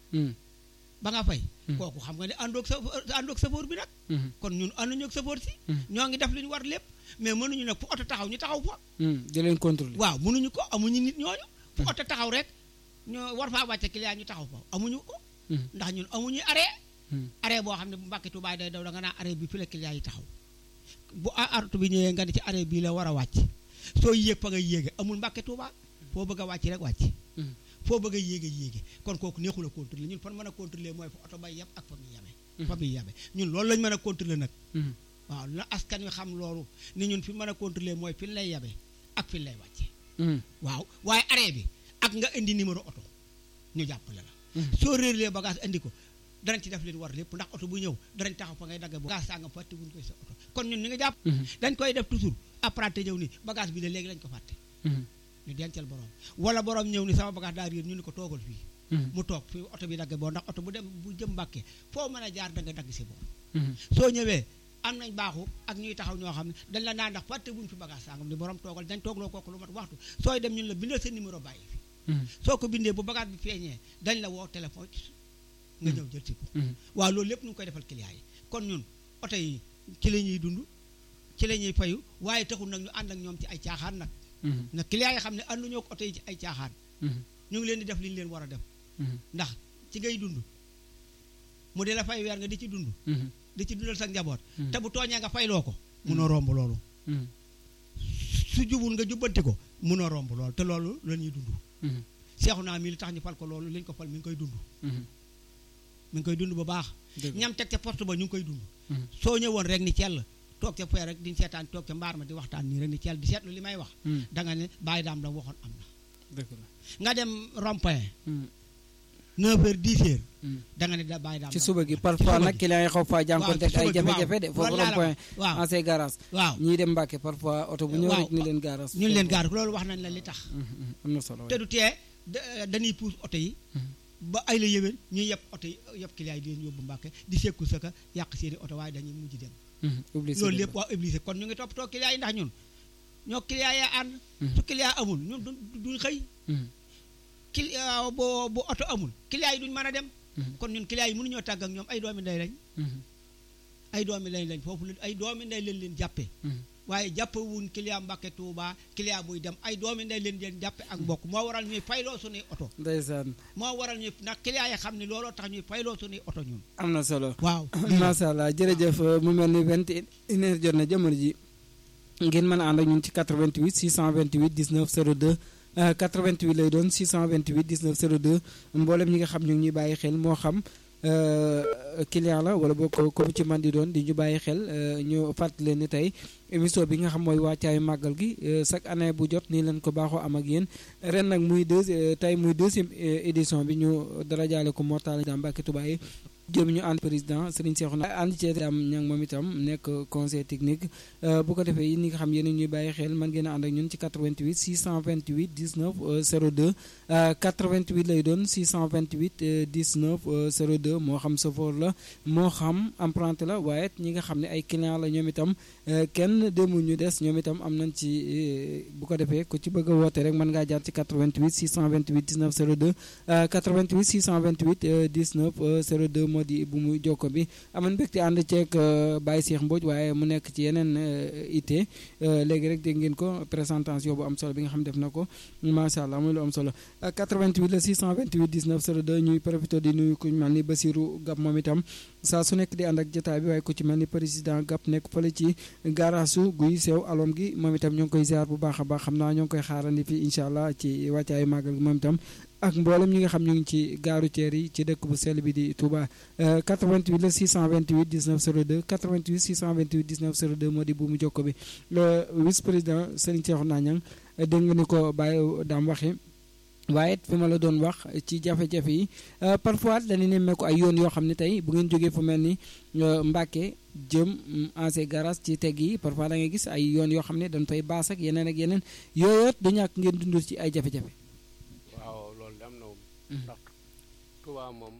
ba nga fay kooku xam nga ne àndoog sa àndoog safoor bi nag kon ñun ànduñu ak safoor si ñoo ngi def li ñu war lépp mais mënuñu nag fu oto taxaw ñu taxaw fa di leen contrôler waaw mënuñu ko amuñu nit ñooñu fu oto taxaw rek ñoo war faa wàcce client ñu taxaw fa amuñu ko ndax ñun amuñu arrêt arrêt boo xam ne bu Mbàkke Tuubaa day daw da nga naa arrêt bi fi la client yi taxaw bu artu bi ñëwee nga ne ci arrêt bii la war a wàcc soo yéeg fa nga yéege amul Mbàkke Tuubaa foo bëgg a wàcc rek wàcc foo bëgg a yéege yéege kon kooku neexul a contrôler ñun fan mën a contrôler mooy fa oto bay yeb ak fa muy yebe fa muy yebe ñun loolu lañ mën a contrôler nag waaw la askan wi xam loolu ni ñun fi mën a contrôler mooy fi lay yebe ak fi lay wàcce waaw waaye arrêt bi ak nga indi numéro oto ñu jàppale la soo réerlee bagage indi ko danañ ci def leen war lépp ndax oto bu ñëw danañ taxaw fa ngay dagge bagage sàngam fàtte wuñ koy sa oto kon ñun ñu nga jàpp dañ koy def toujours apprenti ñëw ni bagage bi de léegi lañ ko fàtte ñu dencal borom wala borom ñëw ni sama bagage daa réer ñu ni ko toogal fii mu toog fii oto bi dagge boo ndax oto bu dem bu jëm mbàkke foo mën a jaar da nga dagg si boor soo ñëwee am nañ baaxu ak ñuy taxaw ñoo xam ne dañ la naan ndax fàtte wuñ fi bagage sàngam ni borom toogal dañ toogloo kooku lu mat waxtu sooy dem ñun la bindal sa numéro bàyyi fi soo ko bindee bu bagage bi feeñee dañ la woo téléphone nga ñëw jël si ko waaw loolu lépp ñu ngi koy defal client yi kon ñun oto yi ci la ñuy dund ci la ñuy fayu waaye taxul nag ñu ànd ak ñoom ci ay caaxaan nag nag client yi xam ne ànduñoo ko oto yi ci ay caaxaan ñu ngi leen di def li ñu leen war a def ndax ci ngay dund mu di la fay weer nga di ci dund di ci dundal sa njaboot te bu tooñee nga fayloo ko munoo romb loolu su jubul nga jubbanti ko munoo romb loolu te loolu la ñuy dund seexu naa mi li tax ñu fal ko loolu liñ ko fal mi ngi koy dund mi ngi koy dund bu baax ñam teg ca porte ba ñu ngi koy dund soo ñëwoon rek ni cell toog ca fee rek di seetaan toog ca mbaar ma di waxtaan nii rek ni cell di seetlu li may wax da nga ne bàyyi daam la waxoon am na nga dem rond-point neuf heures dix heures da nga ne da bàyyi daam ci suba gi parfois nag client yi xaw faa jànkoonte ak ay jafe-jafe de foofu rond-point waaw ancien garage waaw ñii dem Mbàkke parfois oto bu ñëw rek ñu leen garage ñu leen gaar loolu wax nañ la li tax am na solo te du tee dañuy puus oto yi ba ay la yëwén ñuy yeb oto yi yeb client yi di leen yóbbu Mbàkke di sekku sa ka yàq seeni oto waaye dañuy mujj dem loolu lépp waa obligé kon ñu ngi toppatoo client yi ndax ñun ñoo client yaa ànd su client amul ñun du duñ xëy client boo bu oto amul client yi duñ mën a dem kon ñun client yi mënuñoo tàgg ak ñoom ay doomi ndey lañ ay doomi ndey lañ foofu ay doomi ndey leen leen jàppe waaye jàppewuñ client Mbàkke Tuuba client buy dem ay doomi ndey leen leen jàppe ak mbokk moo waral ñuy fayloo suñuy oto ndeysaan moo waral ñuy ndax client yi xam ne looloo tax ñuy fayloo suñuy oto ñun am na solo waaw macha allah jërëjëf mu mel ni vingt et une heure jot na jamono ji ngeen mën a ànd ak ñun ci 88 628 19 02 88 lay doon 628 19 02 mboolem ñi nga xam ñu ngi ñuy bàyyi xel moo xam client la wala boo ko comme ci man di doon di ñu bàyyi xel ñu fàttali leen ni tey émission bi nga xam mooy wàccaayu màggal gi chaque année bu jot nii leen ko baaxoo am ak yéen ren nag muy deux tey muy deuxième édition bi ñu dara jaale ko Mortala Dame Mbacke Touba yi jëm ñu ànd président Serigne Cheikhouna ànd ci am ñang moom itam nekk conseil technique bu ko defee yi ni nga xam yéen ñuy bàyyi xel man ngeen a ànd ak ñun ci 88 628 19 02 88 lay doon 628 19 02 moo xam chauffeur la moo xam emprunté la waaye ñi nga xam ne ay client la ñoom itam kenn demul ñu des ñoom itam am nañ ci bu ko defee ku ci bëgg a woote rek mën ngaa jaar ci 88 628 19 02 88 628 19 02 moo di bu mu jokko bi aman mbégte ànd ceeg Baye Cheikh Mbodj waaye mu nekk ci yeneen ité léegi rek dégg ngeen ko présentation bu am solo bi nga xam def na ko macha allah muy lu am solo 88 la 628 19 02 ñuy profité di nuyu ku mel ni Basirou Gab moom itam saa su nekk di ànd ak jotaay bi waaye ku ci mel ni président Gab nekk fële ci gaaraasu guy sew alom gi moom itam ñoo ngi koy ziar bu baax a baax xam naa ñoo ngi koy xaarandi fii incha allah ci wàccaayu màggal gi moom itam ak mboolem ñi nga xam ñu ngi ci gaaru ceer yi ci dëkk bu sell bi di Touba 88 la 628 19 02 88 628 19 02 moo di bu mu jokko bi le vice président Serigne Cheikhouna Niang dégg nga ni ko Baye daam waxe waaye fi ma la doon wax ci jafe-jafe yi parfois dañuy nemmeeku ay yoon yoo xam ne tey bu ngeen jógee fu mel ni Mbàkke jëm ancien garage ci teg yi parfois da ngay gis ay yoon yoo xam ne dañ fay baas ak yeneen ak yeneen yooyu du ñàkk ngeen dundul ci ay jafe-jafe. waaw loolu de am na moom. ndax Tuubaa moom.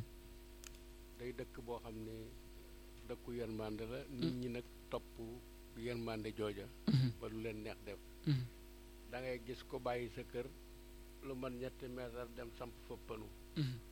day dëkk boo xam ne dëkku yërmande la. nit ñi nag topp yërmande jooja. ba lu leen neex def. da ngay gis ko bàyyi sa kër. lu man ñetti meetar dem samp fa pënu